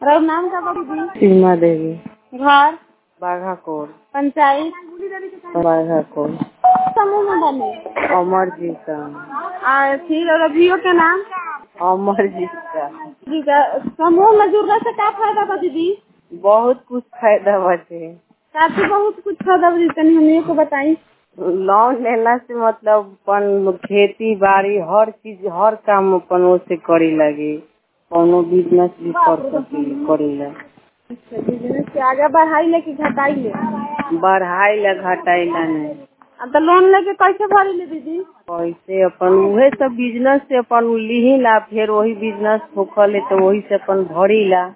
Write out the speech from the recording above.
और नाम का बा दीदी सीमा देवी घर बाघाकोट पंचायत बाघाकोट समूह में बने अमरजीत का आ फिर और अभियो के नाम अमरजीत का जी का समूह में जुड़ने से का फायदा बा दीदी बहुत कुछ फायदा बाटे काफी बहुत कुछ फायदा बा दीदी तनी हमनी को बताई लोन लेला से मतलब अपन खेती बाड़ी हर चीज हर काम अपन ओसे करे लगे कोनो बिजनेस भी कर सकी करेला अच्छा बिजनेस के आगे बढ़ाई ले कि घटाई ले बढ़ाई ला घटाइला नहीं अब तो लोन लेके कैसे भरी ले दीदी कैसे अपन उहे सब बिजनेस से अपन लीही ला फिर वही बिजनेस होखले तो वही से अपन भरी ला